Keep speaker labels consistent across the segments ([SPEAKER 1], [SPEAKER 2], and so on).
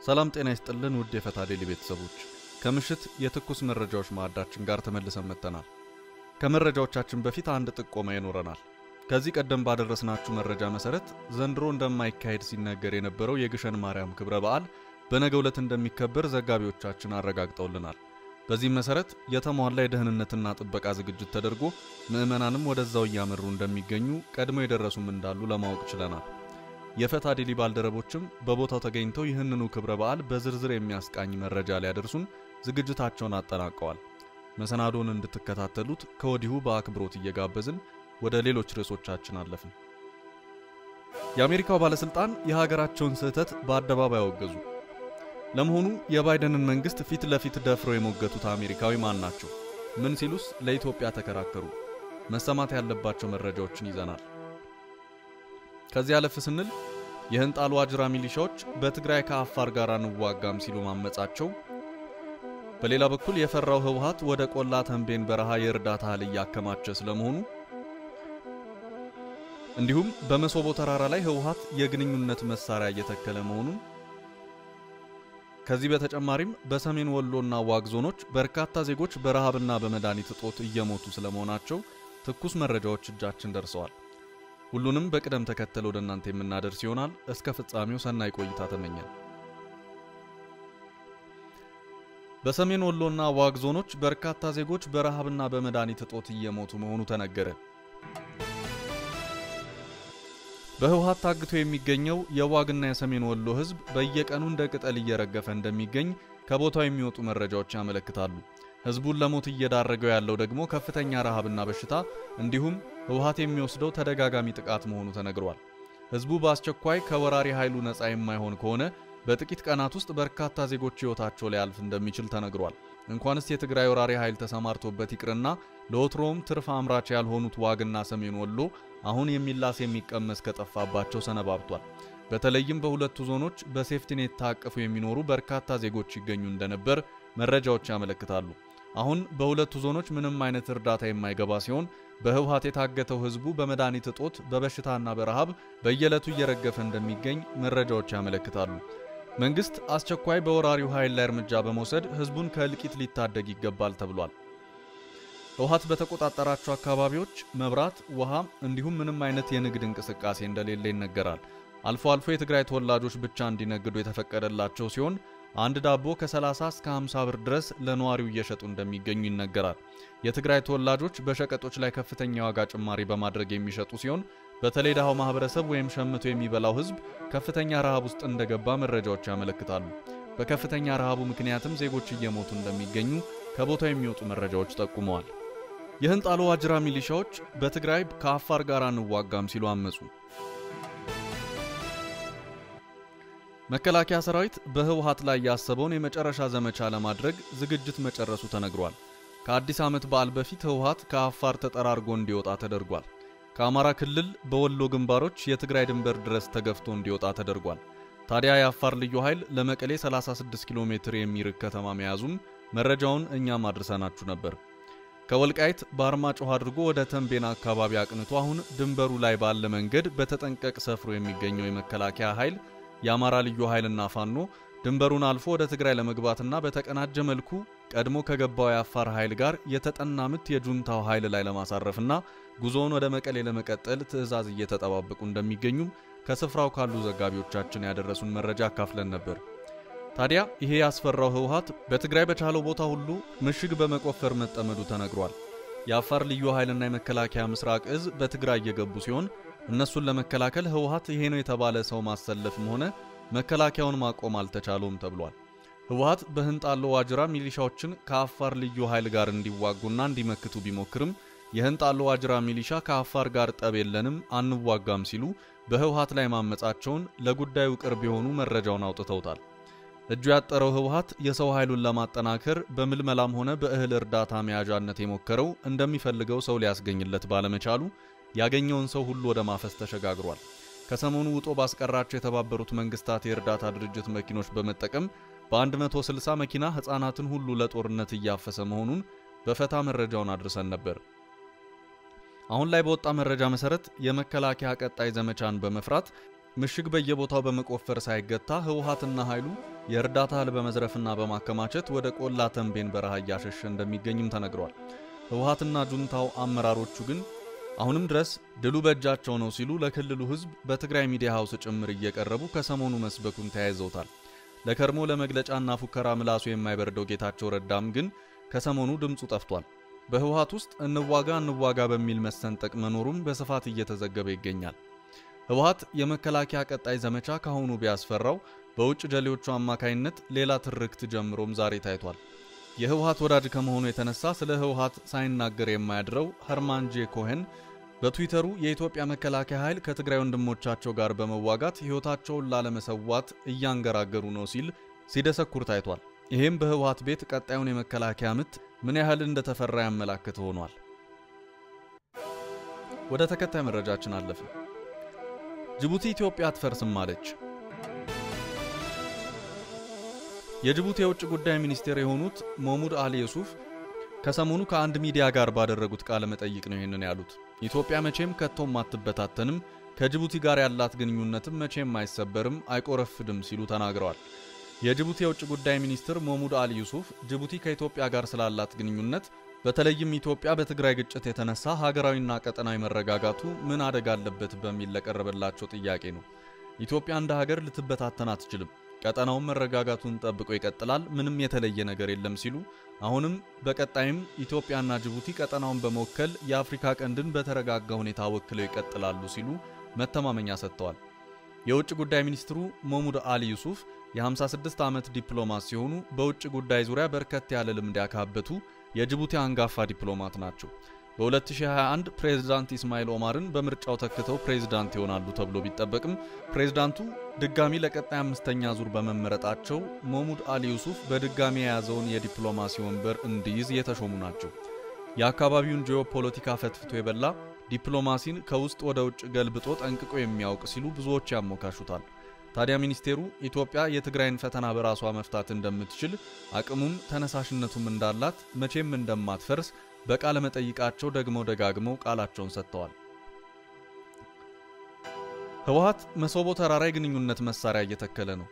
[SPEAKER 1] ሰላም ጤና ይስጥልን ውድ የፈታ ዴሊ ቤተሰቦች፣ ከምሽት የትኩስ መረጃዎች ማዕዳችን ጋር ተመልሰን መጥተናል። ከመረጃዎቻችን በፊት አንድ ጥቆማ ይኖረናል። ከዚህ ቀደም ባደረስናችሁ መረጃ መሰረት ዘንድሮ እንደማይካሄድ ሲነገር የነበረው የግሸን ማርያም ክብረ በዓል በነገው ዕለት እንደሚከበር ዘጋቢዎቻችን አረጋግጠውልናል። በዚህም መሰረት የተሟላ የደህንነትና ጥበቃ ዝግጅት ተደርጎ ምዕመናንም ወደዛው እያመሩ እንደሚገኙ ቀድሞ የደረሱም እንዳሉ ለማወቅ ችለናል። የፈታ ዴሊ ባልደረቦችም በቦታው ተገኝተው ይህንኑ ክብረ በዓል በዝርዝር የሚያስቃኝ መረጃ ሊያደርሱን ዝግጅታቸውን አጠናቀዋል። መሰናዶን እንድትከታተሉት ከወዲሁ በአክብሮት እየጋበዝን ወደ ሌሎች ርዕሶቻችን አለፍን። የአሜሪካው ባለሥልጣን የሀገራቸውን ስህተት በአደባባይ አወገዙ። ለመሆኑ የባይደንን መንግሥት ፊት ለፊት ደፍረው የሞገቱት አሜሪካዊ ማን ናቸው? ምን ሲሉስ ለኢትዮጵያ ተከራከሩ? መሰማት ያለባቸው መረጃዎችን ይዘናል። ከዚህ አለፍ ስንል የህንጣል ዋጅራ ሚሊሻዎች በትግራይ ከአፋር ጋር አንዋጋም ሲሉ ማመጻቸው፣ በሌላ በኩል የፈራው ህወሓት ወደ ቆላ ተንቤን በረሃ የእርዳታ እህል እያከማቸ ስለመሆኑ፣ እንዲሁም በመሶቦ ተራራ ላይ ህወሓት የግንኙነት መሳሪያ እየተከለ መሆኑን፣ ከዚህ በተጨማሪም በሰሜን ወሎና ዋግ ዞኖች በርካታ ዜጎች በረሃብና በመድኃኒት እጦት እየሞቱ ስለመሆናቸው ትኩስ መረጃዎች እጃችን ደርሰዋል። ሁሉንም በቅደም ተከተል ወደ እናንተ የምናደርስ ይሆናል። እስከ ፍጻሜው ሰናይ ቆይታ ተመኘን። በሰሜን ወሎና ዋግ ዞኖች በርካታ ዜጎች በረሃብና በመድኃኒት እጦት እየሞቱ መሆኑ ተነገረ። በህወሓት ታግቶ የሚገኘው የዋግና የሰሜን ወሎ ህዝብ በየቀኑ እንደ ቅጠል እየረገፈ እንደሚገኝ ከቦታው የሚወጡ መረጃዎች ያመለክታሉ። ህዝቡን ለሞት እየዳረገው ያለው ደግሞ ከፍተኛ ረሃብና በሽታ እንዲሁም ህወሓት የሚወስደው ተደጋጋሚ ጥቃት መሆኑ ተነግሯል። ህዝቡ በአስቸኳይ ከወራሪ ኃይሉ ነፃ የማይሆን ከሆነ በጥቂት ቀናት ውስጥ በርካታ ዜጎች ህይወታቸው ሊያልፍ እንደሚችል ተነግሯል። እንኳንስ የትግራይ ወራሪ ኃይል ተሰማርቶበት ይቅርና ለወትሮውም ትርፍ አምራች ያልሆኑት ዋግና ሰሜን ወሎ አሁን የሚላስ የሚቀመስ ከጠፋባቸው ሰነባብቷል። በተለይም በሁለቱ ዞኖች በሴፍቲኔት ታቅፉ የሚኖሩ በርካታ ዜጎች ይገኙ እንደነበር መረጃዎች ያመለክታሉ። አሁን በሁለቱ ዞኖች ምንም አይነት እርዳታ የማይገባ ሲሆን በህወሓት የታገተው ህዝቡ በመድኃኒት እጦት በበሽታና በረሃብ በየዕለቱ እየረገፈ እንደሚገኝ መረጃዎች ያመለክታሉ። መንግስት አስቸኳይ በወራሪው ኃይል ላይ እርምጃ በመውሰድ ህዝቡን ከእልቂት ሊታደግ ይገባል ተብሏል። ህወሓት በተቆጣጠራቸው አካባቢዎች መብራት፣ ውሃ እንዲሁም ምንም አይነት የንግድ እንቅስቃሴ እንደሌለ ይነገራል። አልፎ አልፎ የትግራይ ተወላጆች ብቻ እንዲነግዱ የተፈቀደላቸው ሲሆን አንድ ዳቦ ከ30 እስከ 50 ብር ድረስ ለነዋሪው እየሸጡ እንደሚገኙ ይነገራል። የትግራይ ተወላጆች በሸቀጦች ላይ ከፍተኛ ዋጋ ጭማሪ በማድረግ የሚሸጡ ሲሆን በተለይ ድሃው ማህበረሰብ ወይም ሸምቶ የሚበላው ህዝብ ከፍተኛ ረሃብ ውስጥ እንደገባ መረጃዎች ያመለክታሉ። በከፍተኛ ረሃቡ ምክንያትም ዜጎች እየሞቱ እንደሚገኙ ከቦታው የሚወጡ መረጃዎች ጠቁመዋል። የህንጣሎ ዋጅራ ሚሊሻዎች በትግራይ ከአፋር ጋር አንዋጋም ሲሉ አመጹ። መከላከያ ሰራዊት በህወሓት ላይ ያሰበውን የመጨረሻ ዘመቻ ለማድረግ ዝግጅት መጨረሱ ተነግሯል። ከአዲስ ዓመት በዓል በፊት ህወሓት ከአፋር ተጠራርጎ እንዲወጣ ተደርጓል። ከአማራ ክልል በወሎ ግንባሮች የትግራይ ድንበር ድረስ ተገፍቶ እንዲወጣ ተደርጓል። ታዲያ የአፋር ልዩ ኃይል ለመቀሌ 36 ኪሎ ሜትር የሚርቅ ከተማ መያዙም መረጃውን እኛም አድርሰናችሁ ነበር። ከወልቃይት በአርማጭሆ አድርጎ ወደ ተንቤና አካባቢ አቅንቶ አሁን ድንበሩ ላይ ባለ መንገድ በተጠንቀቅ ሰፍሮ የሚገኘው የመከላከያ ኃይል የአማራ ልዩ ኃይልና ፋኖ ድንበሩን አልፎ ወደ ትግራይ ለመግባትና በተቀናጀ መልኩ ቀድሞ ከገባው የአፋር ኃይል ጋር የተጠና ምት የጁንታው ኃይል ላይ ለማሳረፍና ጉዞውን ወደ መቀሌ ለመቀጠል ትዕዛዝ እየተጠባበቁ እንደሚገኙም ከስፍራው ካሉ ዘጋቢዎቻችን ያደረሱን መረጃ አካፍለን ነበር። ታዲያ ይሄ ያስፈራው ህወሓት በትግራይ በቻለው ቦታ ሁሉ ምሽግ በመቆፈር መጠመዱ ተነግሯል። የአፋር ልዩ ኃይልና የመከላከያ ምስራቅ እዝ በትግራይ እየገቡ ሲሆን እነሱን ለመከላከል ህወሓት ይሄ ነው የተባለ ሰው ማሰለፍም ሆነ መከላከያውን ማቆም አልተቻለውም ተብሏል። ህወሓት በህንጣሎ ዋጅራ ሚሊሻዎችን ከአፋር ልዩ ኃይል ጋር እንዲዋጉና እንዲመክቱ ቢሞክርም የህንጣሎ ዋጅራ ሚሊሻ ከአፋር ጋር ጠብ የለንም አንዋጋም ሲሉ በህወሓት ላይ ማመጻቸውን ለጉዳዩ ቅርብ የሆኑ መረጃውን አውጥተውታል። እጁ ያጠረው ህወሓት የሰው ኃይሉን ለማጠናከር በምልመላም ሆነ በእህል እርዳታ መያዣነት የሞከረው እንደሚፈልገው ሰው ሊያስገኝለት ባለመቻሉ ያገኘውን ሰው ሁሉ ወደ ማፈስ ተሸጋግሯል። ከሰሞኑ ውጦ ባስቀራቸው የተባበሩት መንግስታት የእርዳታ ድርጅት መኪኖች በመጠቀም በ160 መኪና ሕፃናትን ሁሉ ለጦርነት እያፈሰ መሆኑን በፈታ መረጃውን አድርሰን ነበር። አሁን ላይ በወጣ መረጃ መሰረት የመከላከያ ቀጣይ ዘመቻን በመፍራት ምሽግ በየቦታው በመቆፈር ሳይገታ ህወሓትና ኃይሉ የእርዳታ እህል በመዝረፍና በማከማቸት ወደ ቆላ ተንቤን በረሃ እያሸሸ እንደሚገኝም ተነግሯል። ህወሓትና ጁንታው አመራሮቹ ግን አሁንም ድረስ ድሉ በእጃቸው ነው ሲሉ ለክልሉ ህዝብ በትግራይ ሚዲያ ሀውስ ጭምር እየቀረቡ ከሰሞኑ መስበኩን ተያይዘውታል። ለከርሞ ለመግለጫና ፉከራ ምላሱ የማይበርደው ጌታቸው ረዳም ግን ከሰሞኑ ድምፁ ጠፍቷል። በህወሓት ውስጥ እንዋጋ እንዋጋ በሚል መሰንጠቅ መኖሩም በስፋት እየተዘገበ ይገኛል። ህወሓት የመከላከያ ቀጣይ ዘመቻ ካሁኑ ቢያስፈራው በውጭ ጀሌዎቹ አማካይነት ሌላ ትርክት ጀምሮም ዛሬ ታይቷል። የህወሓት ወዳጅ ከመሆኑ የተነሳ ስለ ህወሓት ሳይናገር የማያድረው ኸርማን ጄ ኮሄን በትዊተሩ የኢትዮጵያ መከላከያ ኃይል ከትግራይ ወንድሞቻቸው ጋር በመዋጋት ሕይወታቸውን ላለመሰዋት እያንገራገሩ ነው ሲል ሲደሰኩር ታይቷል። ይህም በህወሓት ቤት ቀጣዩን የመከላከያ ምት ምን ያህል እንደተፈራ ያመላክት ሆኗል። ወደ ተከታይ መረጃችን አለፍን። ጅቡቲ ኢትዮጵያ አትፈርስም አለች። የጅቡቲ የውጭ ጉዳይ ሚኒስቴር የሆኑት ሞሙድ አሊ ዩሱፍ ከሰሞኑ ከአንድ ሚዲያ ጋር ባደረጉት ቃለ መጠይቅ ነው ይህንን ያሉት። ኢትዮጵያ መቼም ከቶም አትበታተንም፣ ከጅቡቲ ጋር ያላት ግንኙነትም መቼም አይሰበርም፣ አይቆረፍድም ሲሉ ተናግረዋል። የጅቡቲ የውጭ ጉዳይ ሚኒስትር ሞሙድ አሊ ዩሱፍ ጅቡቲ ከኢትዮጵያ ጋር ስላላት ግንኙነት በተለይም ኢትዮጵያ በትግራይ ግጭት የተነሳ ሀገራዊና ቀጠናዊ መረጋጋቱ ምን አደጋ አለበት በሚል ለቀረበላቸው ጥያቄ ነው። ኢትዮጵያ እንደ ሀገር ልትበታተን አትችልም፣ ቀጠናውን መረጋጋቱን ጠብቆ ይቀጥላል፣ ምንም የተለየ ነገር የለም ሲሉ አሁንም በቀጣይም ኢትዮጵያና ጅቡቲ ቀጠናውን በመወከል የአፍሪካ ቀንድን በተረጋጋ ሁኔታ ወክለው ይቀጥላሉ ሲሉ መተማመኛ ሰጥተዋል። የውጭ ጉዳይ ሚኒስትሩ ሞሙድ አሊ ዩሱፍ የ56 ዓመት ዲፕሎማት ሲሆኑ በውጭ ጉዳይ ዙሪያ በርከት ያለ ልምድ ያካበቱ የጅቡቲ አንጋፋ ዲፕሎማት ናቸው። በ2021 ፕሬዝዳንት ኢስማኤል ኦማርን በምርጫው ተክተው ፕሬዝዳንት ይሆናሉ ተብሎ ቢጠበቅም ፕሬዝዳንቱ ድጋሚ ለቀጣይ አምስተኛ ዙር በመመረጣቸው ሞሙድ አሊ ዩሱፍ በድጋሚ የያዘውን የዲፕሎማሲ ወንበር እንዲይዝ የተሾሙ ናቸው። የአካባቢውን ጂኦፖለቲካ ፈትፍቶ የበላ ዲፕሎማሲን ከውስጥ ወደ ውጭ ገልብጦ ጠንቅቆ የሚያውቅ ሲሉ ብዙዎች ያሞካሹታል። ታዲያ ሚኒስቴሩ ኢትዮጵያ የትግራይን ፈተና በራሷ መፍታት እንደምትችል አቅሙም ተነሳሽነቱም እንዳላት መቼም እንደማትፈርስ በቃለ መጠይቃቸው ደግመው ደጋግመው ቃላቸውን ሰጥተዋል። ህወሓት መሰቦ ተራራ የግንኙነት መሳሪያ እየተከለ ነው።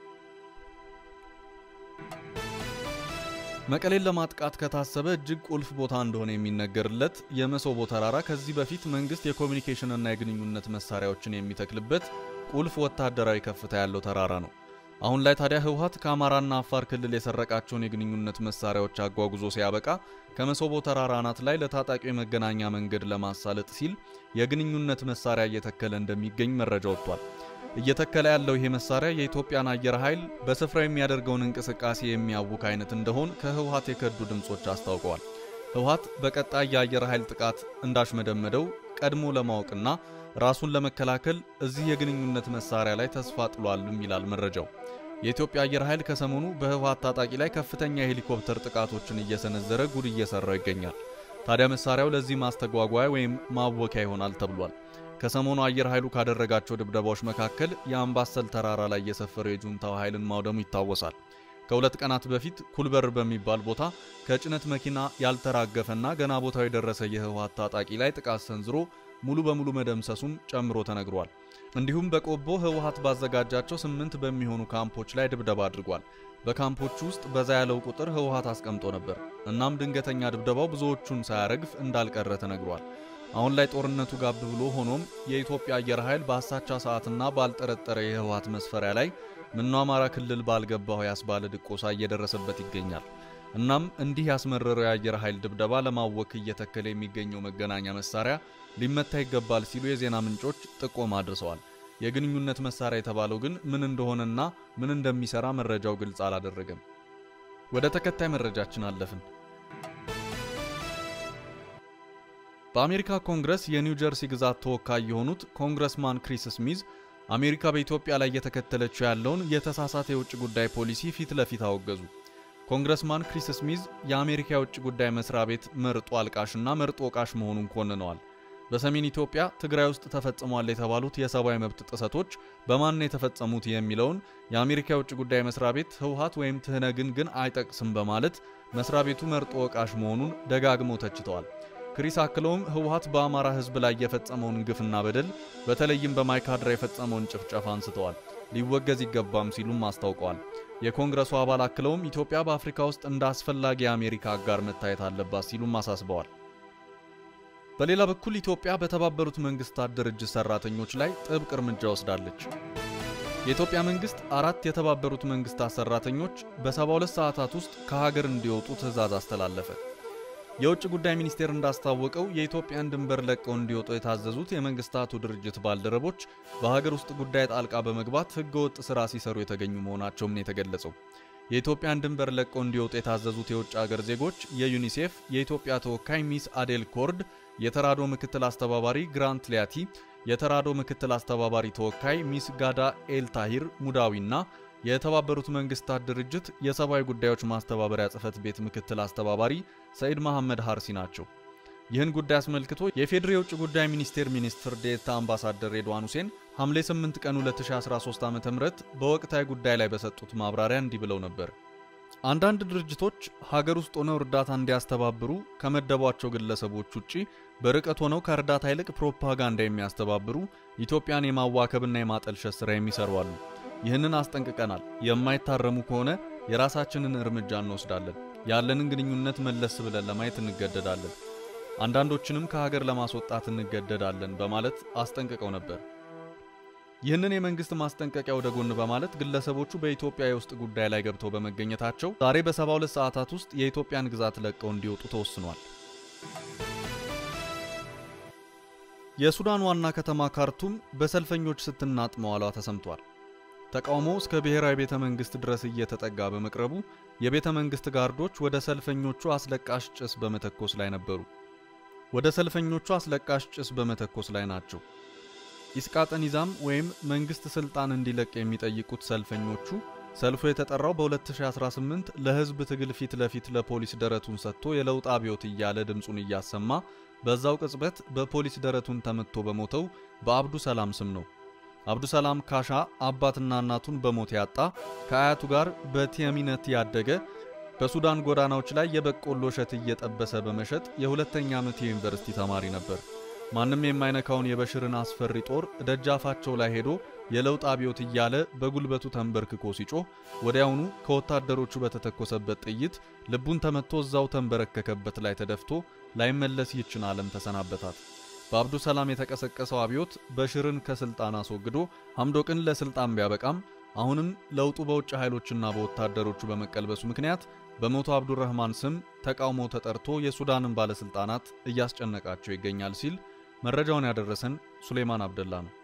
[SPEAKER 1] መቀሌን ለማጥቃት ከታሰበ እጅግ ቁልፍ ቦታ እንደሆነ የሚነገርለት የመሰቦ ተራራ ከዚህ በፊት መንግስት የኮሚኒኬሽንና የግንኙነት መሳሪያዎችን የሚተክልበት ቁልፍ ወታደራዊ ከፍታ ያለው ተራራ ነው። አሁን ላይ ታዲያ ህወሓት ከአማራና አፋር ክልል የሰረቃቸውን የግንኙነት መሳሪያዎች አጓጉዞ ሲያበቃ ከመሰቦ ተራራ አናት ላይ ለታጣቂው የመገናኛ መንገድ ለማሳለጥ ሲል የግንኙነት መሳሪያ እየተከለ እንደሚገኝ መረጃ ወጥቷል። እየተከለ ያለው ይሄ መሳሪያ የኢትዮጵያን አየር ኃይል በስፍራው የሚያደርገውን እንቅስቃሴ የሚያውክ አይነት እንደሆን ከህወሓት የከዱ ድምጾች አስታውቀዋል። ህወሓት በቀጣይ የአየር ኃይል ጥቃት እንዳሽመደመደው ቀድሞ ለማወቅና ራሱን ለመከላከል እዚህ የግንኙነት መሳሪያ ላይ ተስፋ ጥሏልም ይላል መረጃው። የኢትዮጵያ አየር ኃይል ከሰሞኑ በህወሓት ታጣቂ ላይ ከፍተኛ የሄሊኮፕተር ጥቃቶችን እየሰነዘረ ጉድ እየሰራው ይገኛል። ታዲያ መሳሪያው ለዚህ ማስተጓጓያ ወይም ማወኪያ ይሆናል ተብሏል። ከሰሞኑ አየር ኃይሉ ካደረጋቸው ድብደባዎች መካከል የአምባሰል ተራራ ላይ የሰፈረው የጁንታው ኃይልን ማውደሙ ይታወሳል። ከሁለት ቀናት በፊት ኩልበር በሚባል ቦታ ከጭነት መኪና ያልተራገፈና ገና ቦታው የደረሰ የህወሓት ታጣቂ ላይ ጥቃት ሰንዝሮ ሙሉ በሙሉ መደምሰሱም ጨምሮ ተነግሯል። እንዲሁም በቆቦ ህወሓት ባዘጋጃቸው ስምንት በሚሆኑ ካምፖች ላይ ድብደባ አድርጓል። በካምፖቹ ውስጥ በዛ ያለው ቁጥር ህወሓት አስቀምጦ ነበር። እናም ድንገተኛ ድብደባው ብዙዎቹን ሳያረግፍ እንዳልቀረ ተነግሯል። አሁን ላይ ጦርነቱ ጋብ ብሎ ሆኖም የኢትዮጵያ አየር ኃይል በአሳቻ ሰዓትና ባልጠረጠረ የህወሓት መስፈሪያ ላይ ምነው አማራ ክልል ባልገባው ያስባለ ድቆሳ እየደረሰበት ይገኛል። እናም እንዲህ ያስመረረው የአየር ኃይል ድብደባ ለማወክ እየተከለ የሚገኘው መገናኛ መሳሪያ ሊመታ ይገባል ሲሉ የዜና ምንጮች ጥቆማ አድርሰዋል። የግንኙነት መሳሪያ የተባለው ግን ምን እንደሆነና ምን እንደሚሰራ መረጃው ግልጽ አላደረገም። ወደ ተከታይ መረጃችን አለፍን። በአሜሪካ ኮንግረስ የኒው ጀርሲ ግዛት ተወካይ የሆኑት ኮንግረስማን ክሪስ ስሚዝ አሜሪካ በኢትዮጵያ ላይ እየተከተለችው ያለውን የተሳሳተ የውጭ ጉዳይ ፖሊሲ ፊት ለፊት አወገዙ። ኮንግረስማን ክሪስ ስሚዝ የአሜሪካ የውጭ ጉዳይ መስሪያ ቤት መርጦ አልቃሽና መርጦ ወቃሽ መሆኑን ኮንነዋል። በሰሜን ኢትዮጵያ ትግራይ ውስጥ ተፈጽሟል የተባሉት የሰብአዊ መብት ጥሰቶች በማን የተፈጸሙት የሚለውን የአሜሪካ የውጭ ጉዳይ መስሪያ ቤት ህወሓት ወይም ትህነግን ግን አይጠቅስም በማለት መስሪያ ቤቱ መርጦ ወቃሽ መሆኑን ደጋግመው ተችተዋል። ክሪስ አክለውም ህወሓት በአማራ ህዝብ ላይ የፈጸመውን ግፍና በደል በተለይም በማይካድራ የፈጸመውን ጭፍጨፋ አንስተዋል። ሊወገዝ ይገባም ሲሉም አስታውቀዋል። የኮንግረሱ አባል አክለውም ኢትዮጵያ በአፍሪካ ውስጥ እንደ አስፈላጊ የአሜሪካ አጋር መታየት አለባት ሲሉም አሳስበዋል። በሌላ በኩል ኢትዮጵያ በተባበሩት መንግስታት ድርጅት ሰራተኞች ላይ ጥብቅ እርምጃ ወስዳለች። የኢትዮጵያ መንግስት አራት የተባበሩት መንግስታት ሰራተኞች በ72 ሰዓታት ውስጥ ከሀገር እንዲወጡ ትዕዛዝ አስተላለፈ። የውጭ ጉዳይ ሚኒስቴር እንዳስታወቀው የኢትዮጵያን ድንበር ለቀው እንዲወጡ የታዘዙት የመንግስታቱ ድርጅት ባልደረቦች በሀገር ውስጥ ጉዳይ ጣልቃ በመግባት ህገወጥ ስራ ሲሰሩ የተገኙ መሆናቸውም ነው የተገለጸው። የኢትዮጵያን ድንበር ለቀው እንዲወጡ የታዘዙት የውጭ ሀገር ዜጎች የዩኒሴፍ የኢትዮጵያ ተወካይ ሚስ አዴል ኮርድ፣ የተራዶ ምክትል አስተባባሪ ግራንት ሊያቲ፣ የተራዶ ምክትል አስተባባሪ ተወካይ ሚስ ጋዳ ኤል ታሂር ሙዳዊና የተባበሩት መንግስታት ድርጅት የሰብአዊ ጉዳዮች ማስተባበሪያ ጽህፈት ቤት ምክትል አስተባባሪ ሰኢድ መሐመድ ሀርሲ ናቸው። ይህን ጉዳይ አስመልክቶ የፌዴሪ የውጭ ጉዳይ ሚኒስቴር ሚኒስትር ዴኤታ አምባሳደር ሬድዋን ሁሴን ሐምሌ 8 ቀን 2013 ዓ.ም በወቅታዊ ጉዳይ ላይ በሰጡት ማብራሪያ እንዲህ ብለው ነበር። አንዳንድ ድርጅቶች ሀገር ውስጥ ሆነው እርዳታ እንዲያስተባብሩ ከመደቧቸው ግለሰቦች ውጪ በርቀት ሆነው ከእርዳታ ይልቅ ፕሮፓጋንዳ የሚያስተባብሩ ኢትዮጵያን የማዋከብና የማጠልሸት ሥራ የሚሰሩ አሉ። ይህንን አስጠንቅቀናል። የማይታረሙ ከሆነ የራሳችንን እርምጃ እንወስዳለን። ያለንን ግንኙነት መለስ ብለን ለማየት እንገደዳለን። አንዳንዶችንም ከሀገር ለማስወጣት እንገደዳለን በማለት አስጠንቅቀው ነበር። ይህንን የመንግስት ማስጠንቀቂያ ወደ ጎን በማለት ግለሰቦቹ በኢትዮጵያ የውስጥ ጉዳይ ላይ ገብተው በመገኘታቸው ዛሬ በ72 ሰዓታት ውስጥ የኢትዮጵያን ግዛት ለቀው እንዲወጡ ተወስኗል። የሱዳን ዋና ከተማ ካርቱም በሰልፈኞች ስትናጥ መዋሏ ተሰምቷል። ተቃውሞ እስከ ብሔራዊ ቤተ መንግስት ድረስ እየተጠጋ በመቅረቡ የቤተ መንግስት ጋርዶች ወደ ሰልፈኞቹ አስለቃሽ ጭስ በመተኮስ ላይ ነበሩ። ወደ ሰልፈኞቹ አስለቃሽ ጭስ በመተኮስ ላይ ናቸው። ኢስቃጠን ይዛም ወይም መንግስት ስልጣን እንዲለቅ የሚጠይቁት ሰልፈኞቹ ሰልፉ የተጠራው በ2018 ለህዝብ ትግል ፊት ለፊት ለፖሊስ ደረቱን ሰጥቶ የለውጥ አብዮት እያለ ድምፁን እያሰማ በዛው ቅጽበት በፖሊስ ደረቱን ተመትቶ በሞተው በአብዱ ሰላም ስም ነው። አብዱ ሰላም ካሻ አባትና እናቱን በሞት ያጣ ከአያቱ ጋር በቲያሚነት ያደገ በሱዳን ጎዳናዎች ላይ የበቆሎ እሸት እየጠበሰ በመሸጥ የሁለተኛ ዓመት የዩኒቨርሲቲ ተማሪ ነበር። ማንም የማይነካውን የበሽርን አስፈሪ ጦር ደጃፋቸው ላይ ሄዶ የለውጥ አብዮት እያለ በጉልበቱ ተንበርክኮ ሲጮህ ወዲያውኑ ከወታደሮቹ በተተኮሰበት ጥይት ልቡን ተመቶ እዛው ተንበረከከበት ላይ ተደፍቶ ላይመለስ ይችን ዓለም ተሰናበታት። በአብዱ ሰላም የተቀሰቀሰው አብዮት በሽርን ከስልጣን አስወግዶ ሐምዶቅን ለስልጣን ቢያበቃም አሁንም ለውጡ በውጭ ኃይሎችና በወታደሮቹ በመቀልበሱ ምክንያት በሞቶ አብዱረህማን ስም ተቃውሞ ተጠርቶ የሱዳንን ባለሥልጣናት እያስጨነቃቸው ይገኛል ሲል መረጃውን ያደረሰን ሱሌማን አብደላ ነው።